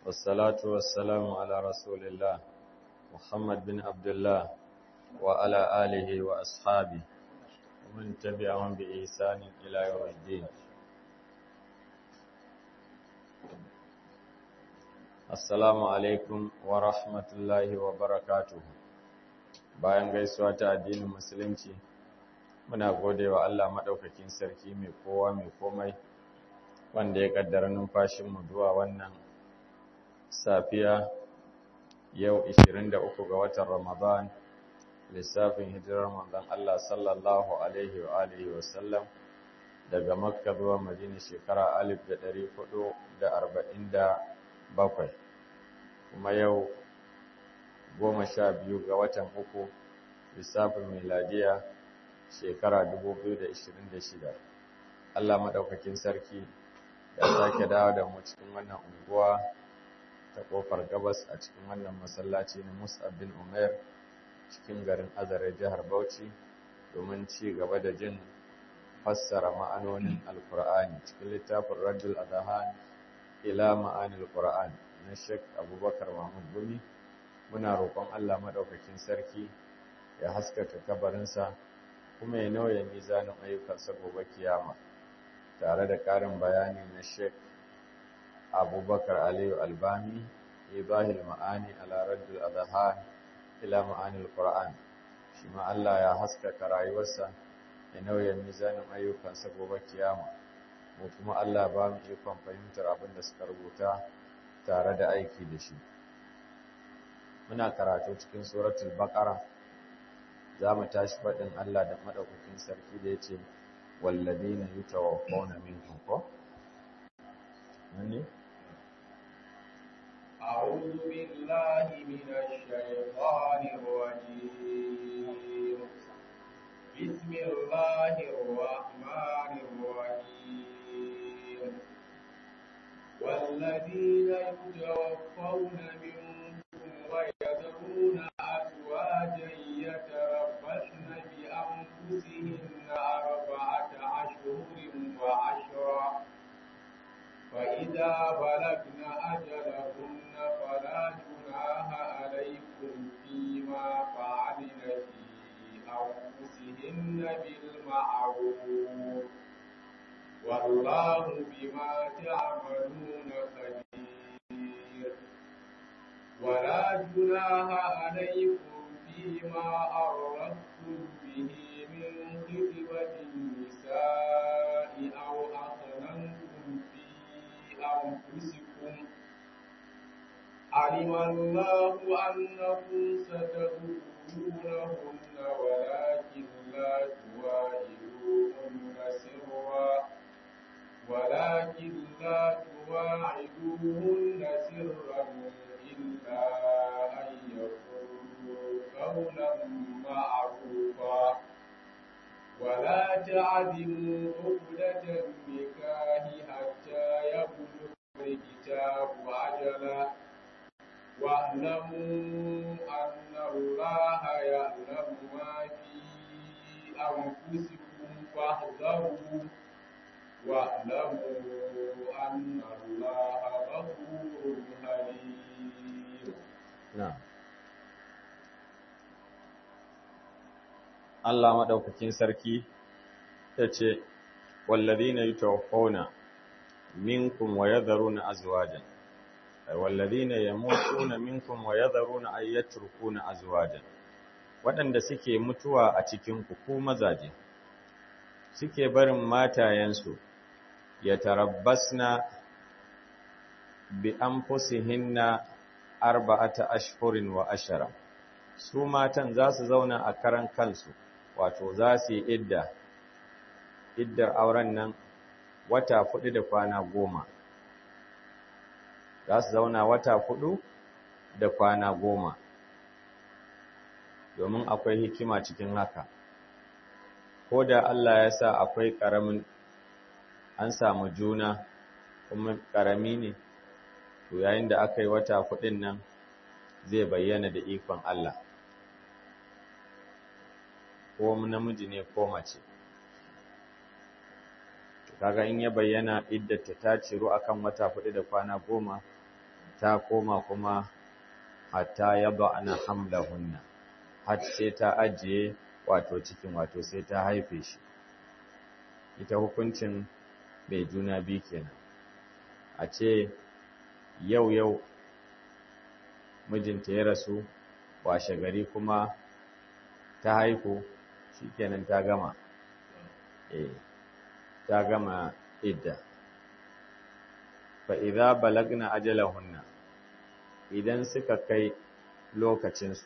والصلاة والسلام على رسول الله محمد بن عبد الله وعلى آله وأصحابه ومن تبعهم بإحسان إلى يوم الدين Assalamu alaikum wa rahmatullahi wa barakatuhu. Bayan gaisuwa ta addinin Musulunci, muna gode wa Allah maɗaukakin sarki mai kowa mai komai, wanda ya ƙaddara numfashinmu zuwa wannan safiya yau 23 ga watan Ramadan, lissafin hijirar manzon Allah sallallahu Alaihi wa Alihi wasallam daga Makka zuwa Madina shekara 1447. kuma yau goma sha biyu ga watan uku lissafin miladiya shekara 2026 Allah maɗaukakin sarki ya sake dawo da mu cikin wannan unguwa ta ƙofar gabas a cikin wannan masallaci na Mus'ab bin Umair cikin garin Azare jihar Bauchi domin ci gaba da jin fassara ma'anonin Alkur'ani cikin littafin Rajul Adhan ila ma'anil Qur'an na Sheikh Abubakar Mahmud Gumi muna roƙon Allah madaukakin sarki ya haskaka kabarinsa kuma ya nauye mizanin ayyukansa gobe kiyama tare da ƙarin bayani na Sheikh Abubakar Aliyu Albani ibahil ma'ani ala raddul adhan ila ma'anil Qur'an shi ma Allah ya haskaka rayuwarsa ya nauye mizanin ayyukansa gobe kiyama mu kuma Allah ba mu ikon fahimtar abin da suka rubuta tare da aiki da shi muna karatu cikin suratul baqara za mu tashi faɗin Allah da madaukakin sarki da yace walladina yutawaffawna minkum ko nani أعوذ بالله من الشيطان الرجيم بسم الله الرحمن الرحيم والذين يتوفون منكم ويذرون أزواجا يتربصن بأنفسهن أربعة أشهر وعشرا فإذا بلغن أجلهن فلا جناح عليكم فيما فعلن في أنفسهن بالمعروف والله بما تعملون خبير ولا جناح عليكم فيما أردتم به من خطبة النساء أو أقننتم في أنفسكم علم الله أنكم ستذكرونهن ولكن لا تواعدوهن سرا ولكن لا تواعدوهن سرا إلا أن يقولوا قولا معروفا ولا تعزموا عقدة النكاح حتى يبلغ الكتاب أجلا واعلموا أن الله يعلم ما في أنفسكم فاحذروا واعلموا أن الله غفور حليم na'am Allah madaukakin sarki yace walladina yatawaffawna minkum wa yadharuna azwajan walladina yamutuna minkum wa yadharuna ay yatrukuna azwajan waɗanda suke mutuwa a cikin ku ku mazaje suke barin matayensu ya tarabbasna bi anfusihinna arba'ata ashhurin wa ashara su matan za su zauna a karan kansu wato za su yi idda iddar auren nan wata hudu da kwana goma za su zauna wata hudu da kwana goma domin akwai hikima cikin haka ko da Allah ya sa akwai ƙaramin an samu juna kuma ƙarami ne to yayin da aka yi wata hudun nan zai bayyana da ikon Allah ko namiji ne ko mace kaga in ya bayyana iddata ta ciro akan wata hudu da kwana goma ta koma kuma hatta yad'ana hamlahunna har sai ta ajiye wato cikin wato sai ta haife shi ita hukuncin mai juna biyu kenan a ce yau yau mijinta ya rasu washe gari kuma ta haihu shikenan ta gama eh ta gama idda fa idza balagna ajalahunna idan suka kai lokacinsu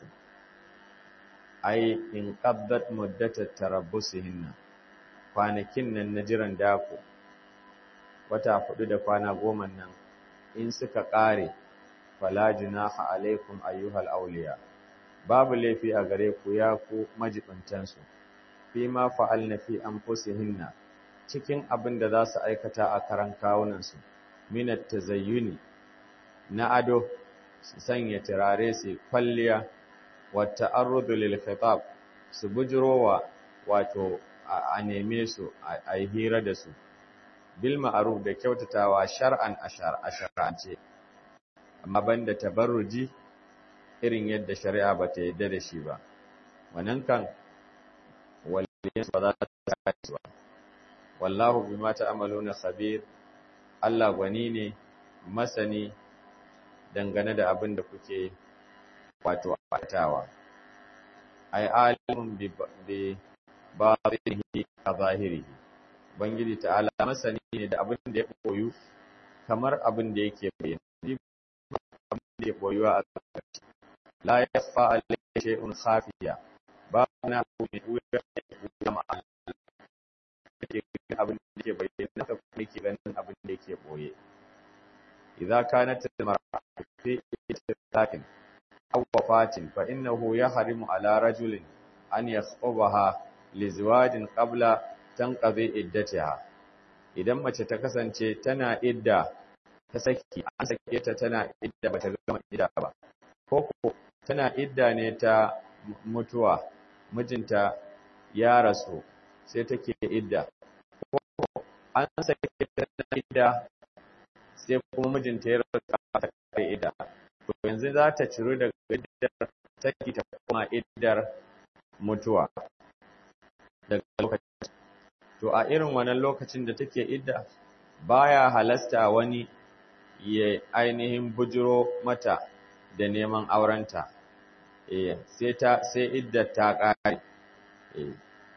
ai in qaddat muddatat tarabbusihinna kwanakin nan na jiran dako wata hudu da kwana goma nan in suka kare fala junaha alaikum ayyuhal awliya babu laifi a gare ku ya ku majibintansu fi ma fa'alna fi anfusihinna cikin abin da za su aikata a karan kawunansu minat tazayyuni na ado su sanya turare su kwalliya wata arrudu lil khitab su bujirowa wato a neme su a yi hira da su bil ma'ruf da kyautatawa shar'an a shar'ance amma banda tabarruji irin yadda shari'a ba ta yadda da shi ba wannan kan waliyan ba za ta yi ba wallahu bima ta'maluna khabir Allah gwani ne masani dangane da abin da kuke wato aikatawa ai alimun bi batinihi ka zahirihi ubangiji ta'ala masani ne da abin da ya koyu kamar abin da yake bayyana abin da ya koyuwa a tsakanin la yakhfa alayhi shay'un khafiya ba na mai wuya ya ma'a yake abin da yake bayyana ka kuma yake ganin abin da yake boye idza kanat al-mar'atu fi ittifaqin aw wafatin fa innahu yahrimu ala rajulin an yakhubaha li zawajin qabla tanqadi iddatiha idan mace ta kasance tana idda ta saki an sake ta tana idda bata gama idda ba ko ko tana idda ne ta mutuwa mijinta ya rasu sai take idda ko an sake ta tana idda sai kuma mijinta ya rasu ta kai idda to yanzu za ta ciro daga iddar saki ta koma iddar mutuwa daga lokacin to a irin wannan lokacin da take idda baya halasta wani ya ainihin bujiro mata da neman aurenta eh sai ta sai iddar ta kare eh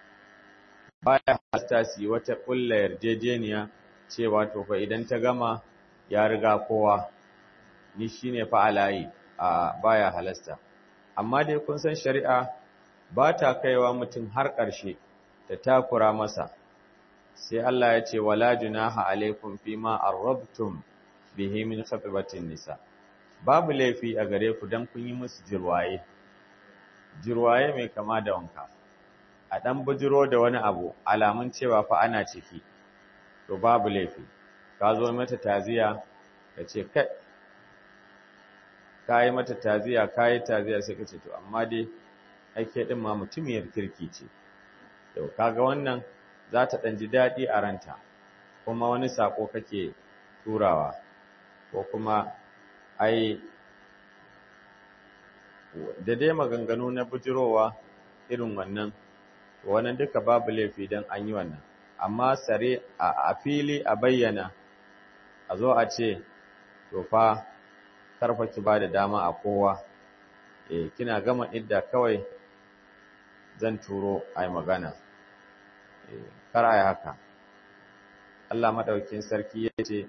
baya halasta su wata kulla yarjejeniya cewa to fa idan ta gama ya riga kowa ni shine fa alayi a baya halasta amma dai kun san shari'a ba ta kaiwa mutum har ƙarshe ta takura masa sai Allah ya ce wala junaha alaikum fima arrabtum bihi min khatibatin nisa babu laifi a gare ku dan kun yi musu jirwaye jirwaye mai kama da wanka a dan bujiro da wani abu alamun cewa fa ana ciki to babu laifi ka zo mata taziya ka ce kai ka yi mata taziya ka yi taziya sai ka ce to amma dai ake din ma mutumiyar kirki ce to kaga wannan za ta ɗan ji daɗi a ranta kuma wani saƙo kake turawa ko kuma ai da dai maganganu na bujirowa irin wannan wannan duka babu laifi don an yi wannan amma sare a fili a bayyana a zo a ce to fa karfa ki ba da dama a kowa eh kina gama idda kawai zan turo ai magana kar a yi haka Allah maɗaukin sarki ya ce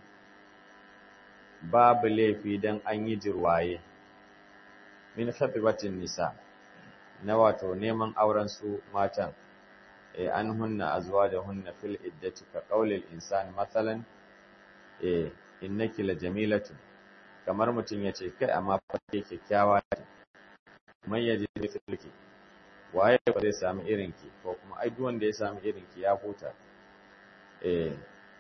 babu laifi don an yi jirwaye min khatibatin nisa na wato neman auren su matan e an hunna azwa da hunna fil iddati ka qaulil insan mathalan e innaki la jamilatu kamar mutum yace kai amma fa kyakkyawa ce man yaji mithliki waye ba zai sami irinki ko kuma ai duk wanda ya sami irinki ya huta eh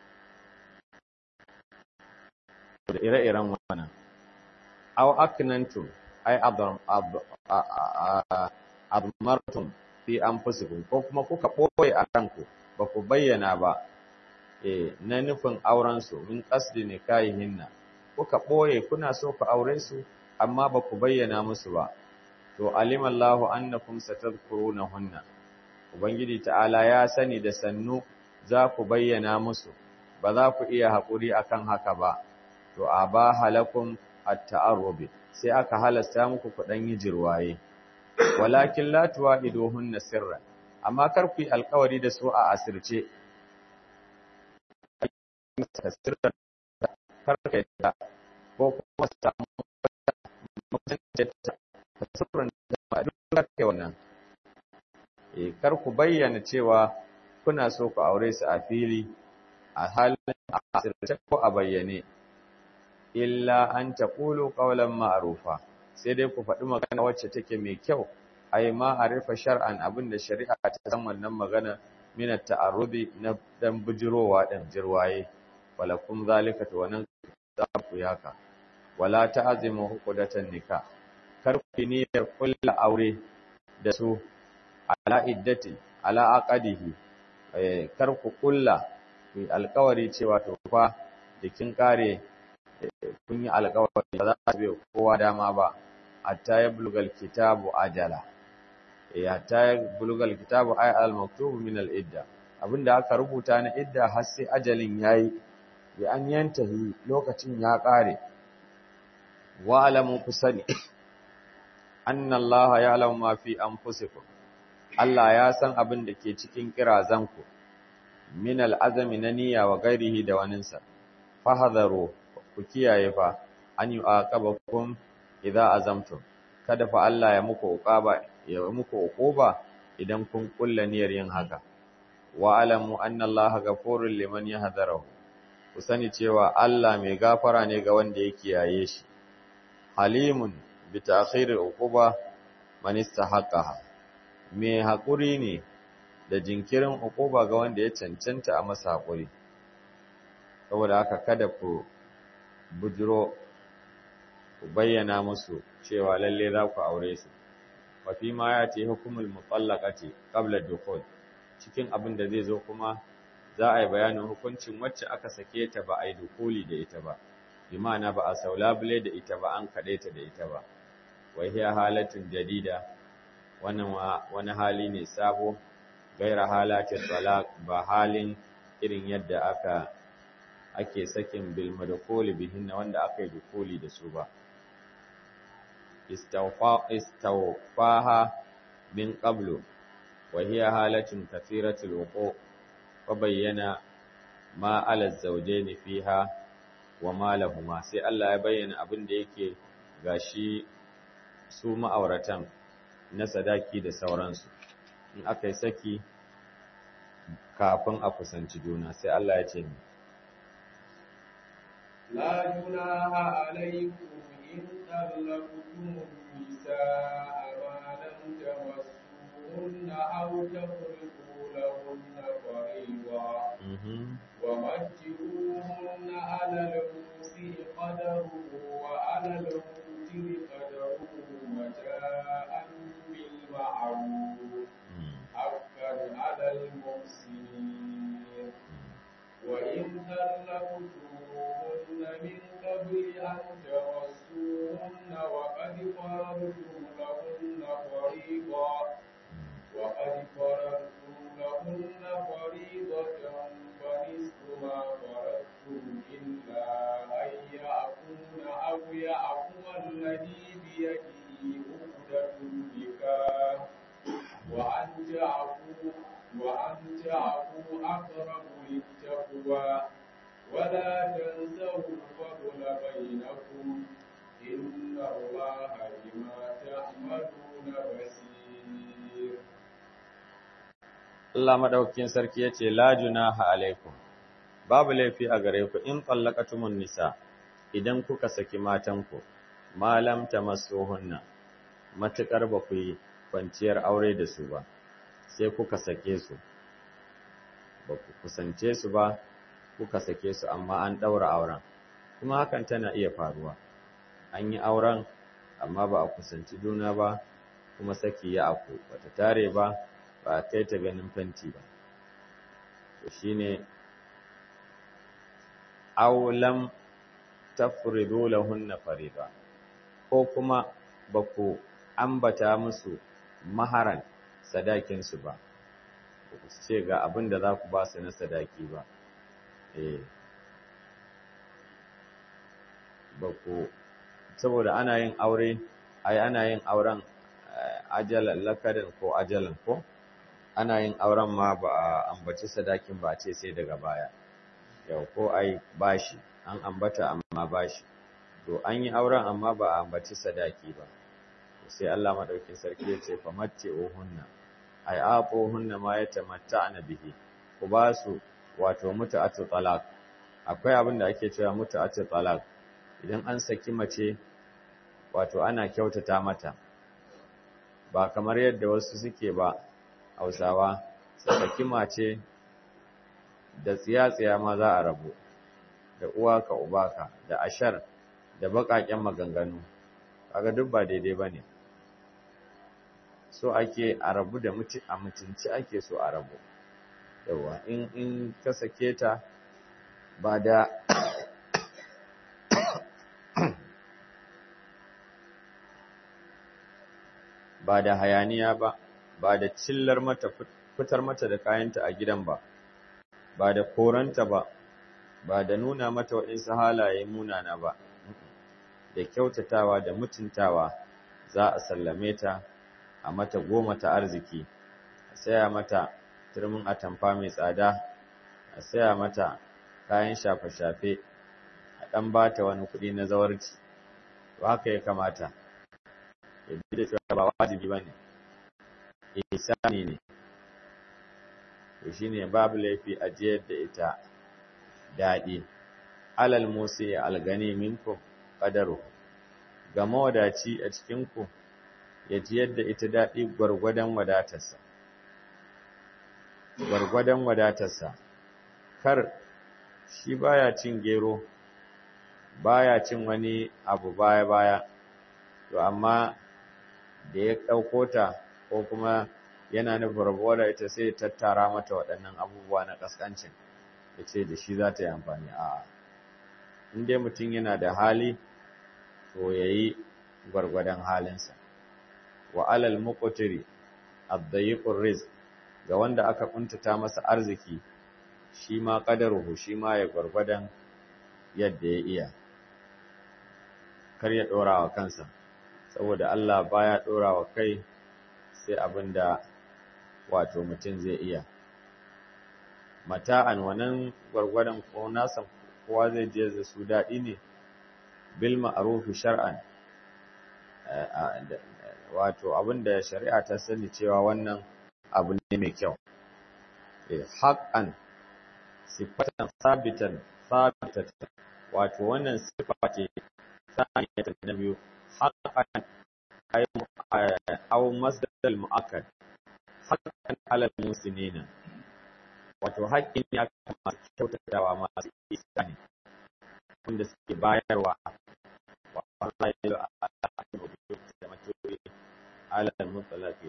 da ire-iren wannan aw aknantum ai admartum fi anfusikum ko kuma kuka boye a ranku ba ku bayyana ba eh na nufin auren su min qasdi nikahihinna kuka ɓoye kuna so ku aure su amma ba ku bayyana musu ba to alimallahu annakum satadhkurunahunna ubangiji ta'ala ya sani da sannu za ku bayyana musu ba za ku iya haƙuri akan haka ba to abaha lakum at-ta'arrub sai aka halasta muku ku dan yi jirwaye walakin la tuwa'iduhunna sirran amma kar ku yi alƙawari da su a asirce sirran kar ka yadda ko kuma samu mutunta sirran da duk kai wannan eh kar ku bayyana cewa kuna so ku aure su a fili a halin a asirce ko a bayyane illa an taqulu qawlan ma'rufa sai dai ku faɗi magana wacce take mai kyau ai ma arifa shar'an abinda shari'a ta san wannan magana min at-ta'arrubi na dan bujirowa dan jirwaye walakum zalika to wannan za ku yaka wala ta'zimu huqdatan nikah kar ku niyyar kullu aure da su ala iddati ala aqadihi kar ku kulla ku alƙawari cewa to fa da kin kare kun yi alƙawari ba za ta bai kowa dama ba hatta ya bulgal kitabu ajala eh hatta ya bulgal kitabu ay al maktubu min al idda abinda aka rubuta na idda har sai ajalin yayi bi an yantahi lokacin ya kare wa alamu kusani anna allaha ya'lamu ma fi anfusikum Allah ya san abin da ke cikin kirazanku min al'azami na niyya wa gairihi da waninsa fahadharu ku kiyaye fa an yu'aqabakum idza azamtum kada fa Allah ya muku uqaba ya muku uquba idan kun kulla niyyar yin haka wa alamu anna Allah ghafurur liman yahdharu ku sani cewa Allah mai gafara ne ga wanda ya kiyaye shi halimun bi ta'khiril uquba man istahaqqaha mai haƙuri ne da jinkirin uquba ga wanda ya cancanta a masa haƙuri saboda haka kada ku bujiro ku bayyana musu cewa lalle za ku aure su wa fi ma ya ce hukumul mutallaqati qabla dukhul cikin abin da zai zo kuma za a yi bayanin hukuncin wacce aka sake ta ba a yi dukuli da ita ba bi ma'ana ba a saulabule da ita ba an kaɗe ta da ita ba wa hiya halatin jadida wannan wani hali ne sabo gaira halatin talaq ba halin irin yadda aka ake sakin bil madkhuli bihin wanda aka yi dukuli da su ba istawfa istawfaha min qablu wa hiya halatun kathiratul wuqu wa bayyana ma ala zawjayn fiha wa ma lahumma sai Allah ya bayyana abin da yake gashi su ma'auratan na sadaki da sauransu in aka yi saki kafin a kusanci juna sai Allah ya ce ni لا جناح عليكم إن طلقتم النساء ما لم تمسوهن أو تفرضوا لهن فريضا ومتعوهن على الموسع قدره وعلى المقتر قدره متاعا بالمعروف حقا على المحسنين وإن طلقتموهن من قبل أن تمسوهن وقد فرضتم لهن فريضا وقد فرضتم لهن فريضة فنصف ما فرضتم إلا أن يعفون أو يعفو الذي بيده عقدة النكاح وأن تعفوا وأن تعفوا أقرب للتقوى ولا تنسوا الفضل بينكم إن الله بما تعملون بصير Allah madaukakin sarki yace la junaha alaikum babu laifi a gare ku in tallaqatumun nisa idan kuka saki matanku malam tamassuhunna matukar ba ku yi kwanciyar aure da su ba sai kuka sake su ba ku kusance su ba kuka sake su amma an daura auren kuma hakan tana iya faruwa an yi auren amma ba a kusanci juna ba kuma saki ya aku bata tare ba ba a kai ta ganin fenti ba to shine aulam tafridu lahunna fariba ko kuma ba ku ambata musu maharan sadakinsu ba ku ce ga abin da za ku ba su na sadaki ba eh ba ku saboda ana yin aure ai ana yin auren ajalan lakarin ko ajalan ko ana yin auren ma ba a ambaci sadakin ba ce sai daga baya yau ko ai bashi an ambata amma bashi to an yi auren amma ba a ambaci sadaki ba sai Allah madaukin sarki ya ce famatti ohunna ai aqo hunna ma yatamatta'na bihi ku ba su wato mutu'atu talaq akwai abin da ake cewa mutu'atu talaq idan an saki mace wato ana kyautata mata ba kamar yadda wasu suke ba Hausawa saki mace da tsiya-tsiya ma za a rabu da uwa ka uba ka da ashar da baƙaƙen maganganu kaga duk ba daidai bane so ake a rabu da mutu a mutunci ake so a rabu yawa in in ka sake ta ba da ba da hayaniya ba ba da cillar mata fitar mata da kayanta a gidan ba ba da koranta ba ba da nuna mata waɗansu halaye munana ba da kyautatawa da mutuntawa za a sallame ta a mata goma ta arziki a saya mata turmin atamfa mai tsada a saya mata kayan shafe-shafe a ɗan ba ta wani kuɗi na zawarci to haka ya kamata ya da cewa ba wajibi ba ne ihsani ne to shine babu laifi a jiyar da ita daɗi alal musi algani minkum qadaru ga mawadaci a cikin ku ya jiyar da ita daɗi gwargwadon wadatarsa gwargwadon wadatarsa kar shi baya cin gero baya cin wani abu baya baya to amma da ya ɗauko ta ko kuma yana nufin rabuwa da ita sai tattara mata waɗannan abubuwa na ƙasƙancin ya ce da shi za ta yi amfani a inda mutum yana da hali to ya yi gwargwadon halinsa wa alal muqtiri ad-dayiqur rizq ga wanda aka kuntata masa arziki shi ma qadaruhu shi ma ya gwargwadon yadda ya iya kar ya dora wa kansa saboda Allah baya dora wa kai sai abinda wato mutum zai iya mata'an wannan gwargwadon ko nasa kowa zai je da su daɗi ne bil ma'ruf shar'an wato abinda shari'a ta sani cewa wannan abu ne mai kyau haqqan sifatan sabitan sabitatan wato wannan sifa ce saniyatan na biyu haqqan ay aw masdar mu'akkad haqqan ala muslimina wato haƙƙin ne aka masu kyautatawa masu isani wanda suke bayarwa wa Allah ya yi a da maturi alal mutalaki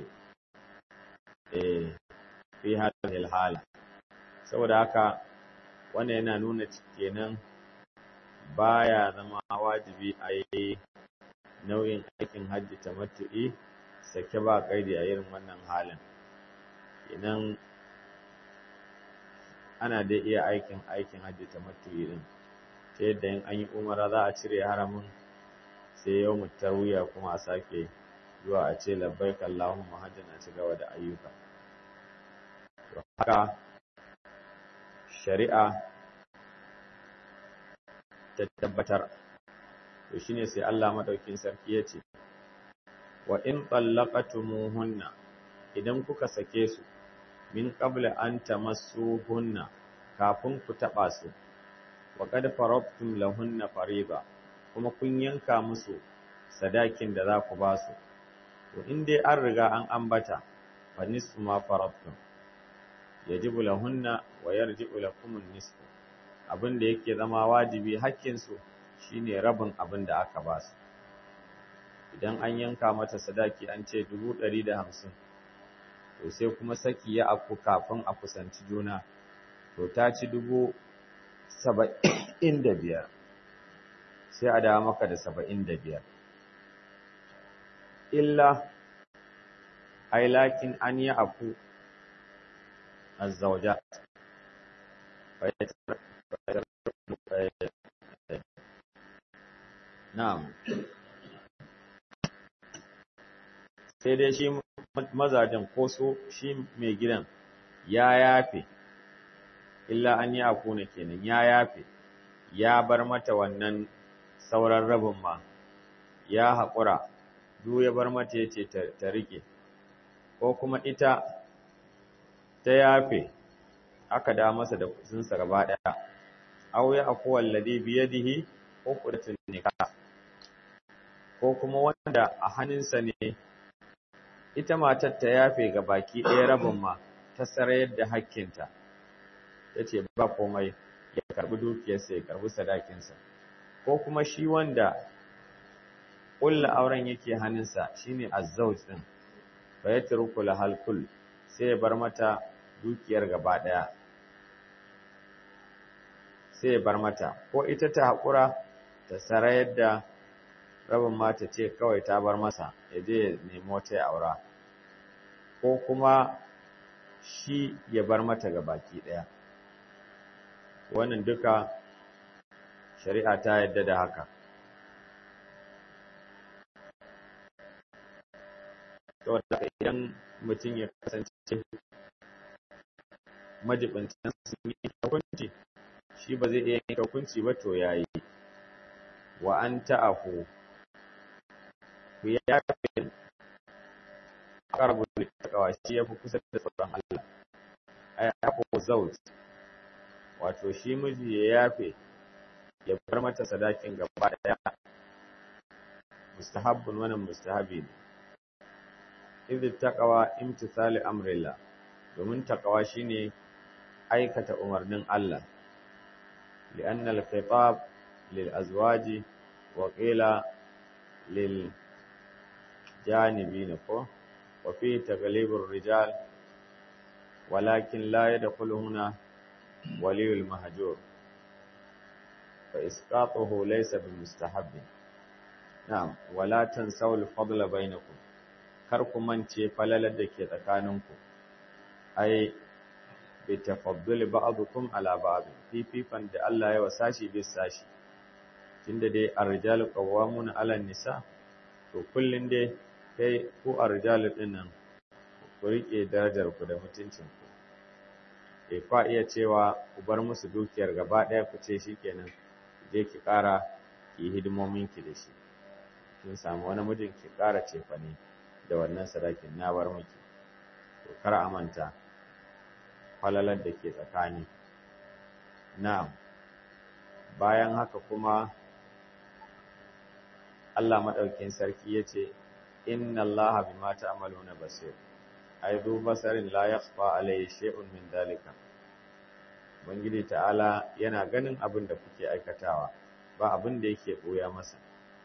eh fi hadhihi hala saboda haka wannan yana nuna kenan baya zama wajibi a yi nau'in aikin hajji tamattu'i sake ba kaidi a irin wannan halin kenan ana dai iya aikin aikin hajji tamattu'i din ta yadda in an yi umara za a cire haramin sai yau tarwiya kuma a sake zuwa a ce labbaik Allahumma hajjan a ci gaba da ayyuka to haka shari'a ta tabbatar to shine sai Allah madaukin sarki ya ce wa in tallaqatumuhunna idan kuka sake su min qabla an tamassuhunna kafin ku taba su wa qad farabtum lahunna fariba kuma kun yanka musu sadakin da za ku ba su to in dai an riga an ambata fa nisfu ma farabtum yajibu lahunna wa yarji'u lakum nisfu abin da yake zama wajibi hakkin su shine rabin abin da aka ba su idan an yanka mata sadaki an ce dubu ɗari da hamsin to sai kuma saki ya afku kafin a kusanci juna to ta ci dubu saba'in da biyar sai a dawo maka da saba'in da biyar illa ai lakin an yi afu azzauja na'am sai dai shi mazajen ko so shi mai gidan ya yafe illa an yi akuna kenan ya yafe ya bar mata wannan sauran rabin ma ya haƙura duk ya bar mata ya ce ta rike ko kuma ita ta yafe aka da masa da kusinsa gaba ɗaya aw ya aku wallazi biyadihi uqdatun nikah ko kuma wanda a hannunsa ne ita matar ta yafe ga baki ɗaya rabin ma ta sarayar da hakkinta ta ce ba komai ya karbi dukiyarsa ya karbi sadakinsa ko kuma shi wanda ƙulla auren yake hannunsa shine azzauj din fa yatruku lahal kull sai ya bar mata dukiyar gaba ɗaya sai ya bar mata ko ita ta haƙura ta sarayar da rabin mata ce kawai ta bar masa ya je ya nemi wata ya aura ko kuma shi ya bar mata ga baki ɗaya wannan duka shari'a ta yadda da haka saboda idan mutum ya kasance majibincin sun yi hukunci shi ba zai iya yin hukunci ba to yayi wa an ta'afu ku yafe qarbu taqwa shi yafi kusa da tsoron Allah ay afu zawj wato shi miji ya yafe ya bar mata sadakin gaba daya mustahabbun wannan mustahabi ne idh taqwa imtithali amrillah domin taqwa shine aikata umarnin Allah لأن الخطاب للأزواج وقيل للجانبين وفيه تغليب الرجال ولكن لا يدخل هنا ولي المهجور فإسقاطه ليس بمستحب نعم ولا تنسوا الفضل بينكم karku mance falalar da ke tsakaninku ai bi tafaddul ba'dukum ala ba'd fififan da Allah ya wasashi bi sashi tunda dai ar-rijalu qawwamuna 'ala nisa to kullun dai kai ku ar-rijalu dinnan ku rike darajar ku da mutuncin ku eh fa iya cewa ku bar musu dukiyar gaba daya ku ce shikenan je ki ƙara ki hidimomin ki da shi kin samu wani mijin ki ƙara cefane da wannan sadakin na bar miki to kar a manta falalar da ke tsakani na'am bayan haka kuma Allah madaukin sarki yace inna Allaha bima ta'maluna basir ai du basarin la yakhfa alayhi shay'un min dalika Ubangiji ta'ala yana ganin abin da kuke aikatawa ba abin da yake ɓoya masa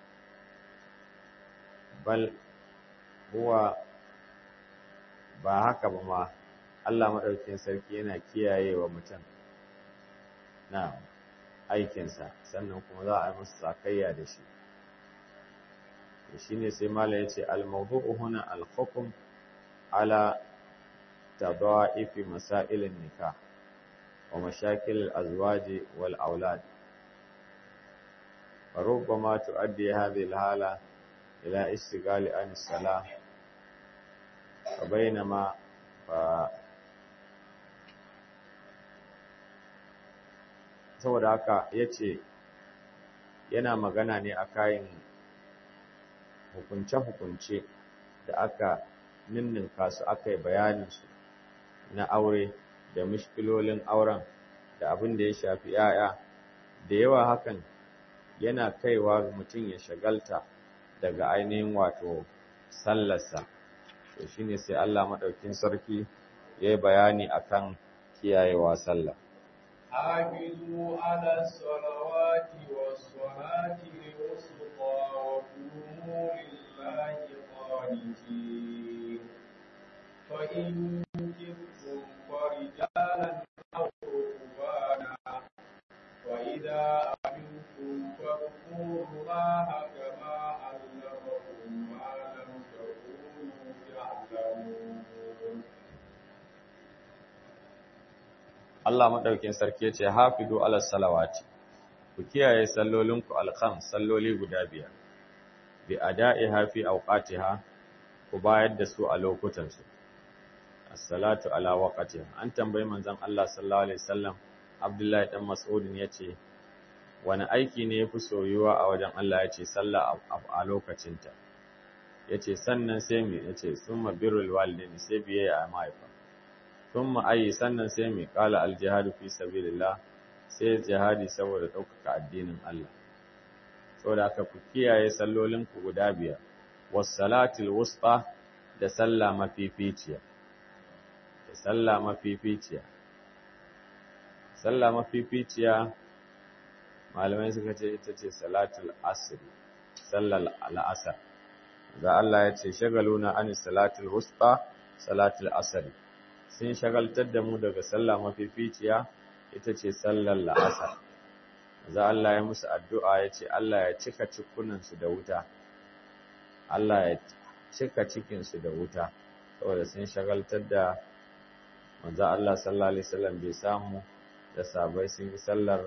bal huwa ba haka ba ma Allah maɗaukin sarki yana kiyaye wa mutum na aikinsa sannan kuma za a yi masa sakayya da shi shi ne sai mala ya ce al-mawdu'u huna al-hukum ala tadha'ifi masailin nikah ومشاكل الأزواج والأولاد فربما تؤدي هذه الحالة إلى استقال عن الصلاة وبينما ف... saboda haka ya ce yana magana ne a kayan hukunce-hukunce da aka ninninka su aka yi bayaninsu na aure da mishkilolin auren da abin da ya shafi ‘ya'ya, da yawa hakan yana kaiwa mutum ya shagalta daga ainihin wato sallarsa. To shi ne sai Allah maɗaukin sarki ya yi bayani a kan kiyayewa sallah. حافظوا على الصلوات والصلاة الوسطى وقوموا لله قانتين فإن كفتم فرجالا أو ركبانا وإذا أمنتم فاذكروا الله كما علمكم ما لم تكونوا تعلمون Allah madaukin sarki ya ce hafidu ala salawati ku kiyaye sallolinku alkham salloli guda biyar bi ada'iha fi awqatiha ku bayar da su a lokutan su as-salatu ala waqtiha an tambayi manzon Allah sallallahu alaihi wasallam Abdullahi dan Mas'ud yace wani aiki ne yafi soyuwa a wajen Allah yace sallah a lokacinta yace sannan sai me yace summa birrul walidaini sai biyayya a mahaifa thumma ayi sannan sai mai kala aljihadu fi sabilillah sai jihadi saboda ɗaukaka addinin Allah saboda aka ku kiyaye sallolin ku guda biyar was salatul wusta da sallah mafificiya da sallah mafificiya sallah mafificiya malamai suka ce ita ce salatul asr sallar al'asr da Allah ya ce shagaluna anis salatul wusta salatul asr sun shagaltar da mu daga sallah mafificiya ita ce sallar la'asar za Allah ya musu addu'a ya ce Allah ya cika cikunansu da wuta Allah ya cika cikinsu da wuta saboda sun shagaltar da manzo Allah sallallahu alaihi wasallam bai samu da sabai sun yi sallar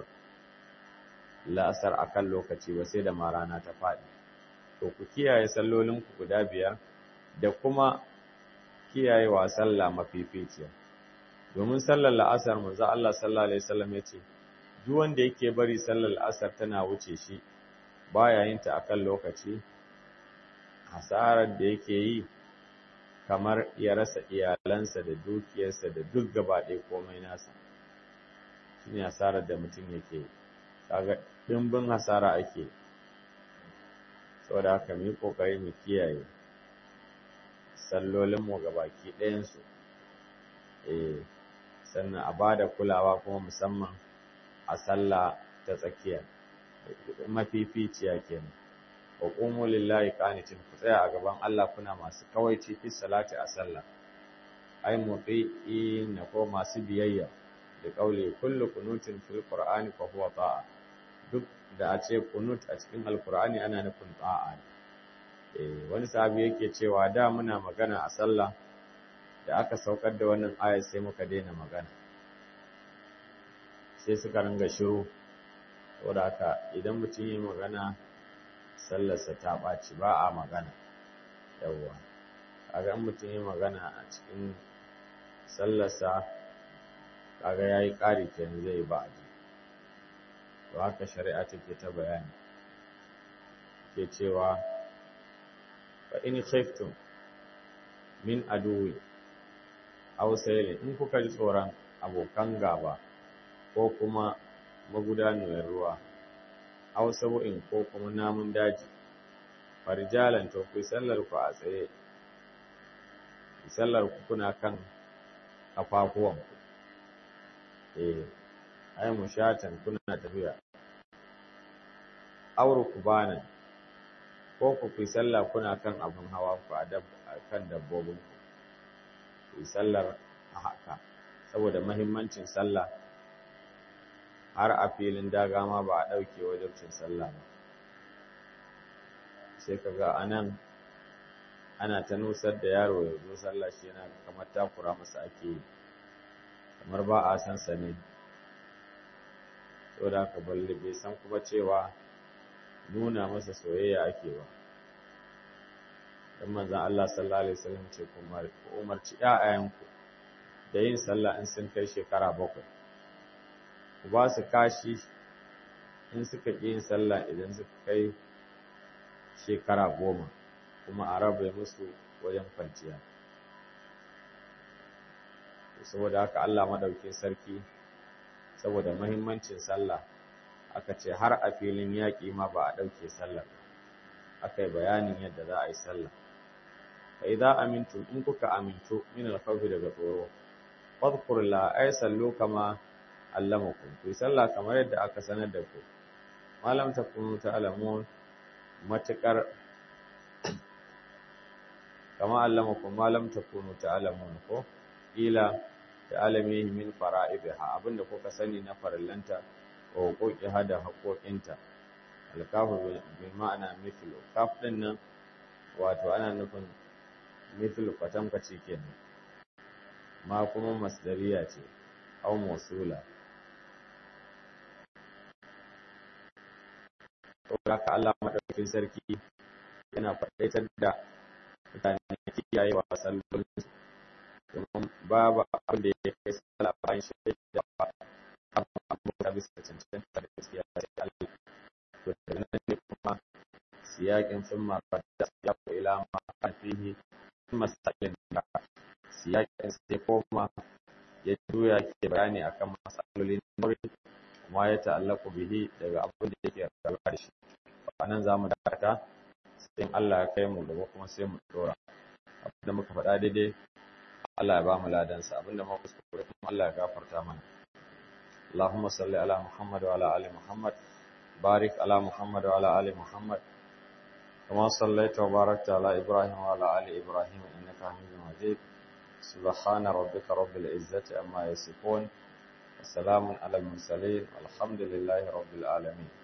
la'asar akan lokaci ba sai da marana ta faɗi to ku kiyaye sallolinku guda biyar da kuma kiyayewa sallah mafificiya domin sallar la'asar manzo Allah sallallahu alaihi wasallam yace duk wanda yake bari sallar la'asar tana wuce shi baya yin ta akan lokaci hasarar da yake yi kamar ya rasa iyalansa da dukiyarsa da duk gaba ɗaya komai nasa shine hasarar da mutum yake kaga dimbin hasara ake saboda haka mu yi kokari mu kiyaye sallolinmu gabaki ɗayansu eh sannan a bada kulawa kuma musamman a sallah ta tsakiya mafificiya kenan wa qumu lillahi qanitin ku tsaya a gaban Allah kuna masu kawaici fi salati a sallah ai na ko masu biyayya da kauli kullu qunutin fil qur'ani fa huwa ta'a duk da a ce qunut a cikin alqur'ani ana nufin ta'a eh wani sahabi yake cewa da muna magana a sallah da aka saukar da wannan ayar sai muka daina magana sai suka ringa shiru saboda haka idan mutum yi magana sallarsa ta ɓaci ba a magana yawwa kaga in mutum yi magana a cikin sallarsa kaga ya yi ƙari kenan zai yi ba'adi to haka shari'a take ta bayani ke cewa fa in khiftum min aduwi aw saylin in kuka ji tsoron abokan gaba ko kuma magudanuwar ruwa aw sabu'in ko kuma namun daji farjalan to ku sallar ku a tsaye sallar ku kuna kan kafafuwan ku eh ai mushatan kuna tafiya auru ku bana ko ku fi sallah kuna kan abun hawa ku a kan dabbobin ku ku sallar a haka saboda mahimmancin sallah har a filin daga ma ba a ɗauke wajabcin sallah ba sai ka ga a nan ana ta nusar da yaro ya zo sallah shi yana kamar takura masa ake yi kamar ba a san sa ne saboda haka balle bai san kuma cewa nuna masa soyayya ake ba dan manzon Allah sallallahu alaihi wasallam ce kuma umarci ƴaƴayenku da yin sallah in sun kai shekara bakwai ku ba su kashi in suka ƙi yin sallah idan suka kai shekara goma kuma a rabe musu wajen kwanciya saboda haka Allah maɗaukin sarki saboda mahimmancin sallah aka ce har a filin yaƙi ma ba a ɗauke sallar aka yi bayanin yadda za a yi sallah fa idza amintum in kuka amintu min al-khawfi daga tsoro fadhkurullah ay sallu kama allamakum ku sallah kamar yadda aka sanar da ku malam takunu ta'lamun matakar kama allamakum malam takunu ta'lamun ko ila ta'alamihi min fara'idiha abinda kuka sani na farillanta wa huquqiha da haƙoƙinta alkafu bi ma'ana mithlu kaf din nan wato ana nufin mithlu kwatankwaci kenan ma kuma masdariya ce au mawsula saboda haka Allah madaukakin sarki yana faɗaitar da mutane kiyaye wa sallolin domin babu abin da ya kai sallah bayan shaida ba abin abu da bisa cancanta da gaskiya sai Allah to daga nan ne kuma siyakin sun mara da ya ko ila ma fihi masalin da siyakin sai koma ya juya ke bayani akan masalolin nuri kuma ya ta'allaku bihi daga abin da yake rabuwa da shi a nan za mu dakata sai Allah ya kai mu gaba kuma sai mu dora abin da muka faɗa daidai Allah ya ba mu ladansa abin da muka kuskure kuma Allah ya gafarta mana اللهم صل على محمد وعلى ال محمد بارك على محمد وعلى ال محمد كما صليت وباركت على ابراهيم وعلى ال ابراهيم انك حميد مجيد سبحان ربك رب العزه عما يصفون وسلام على المرسلين والحمد لله رب العالمين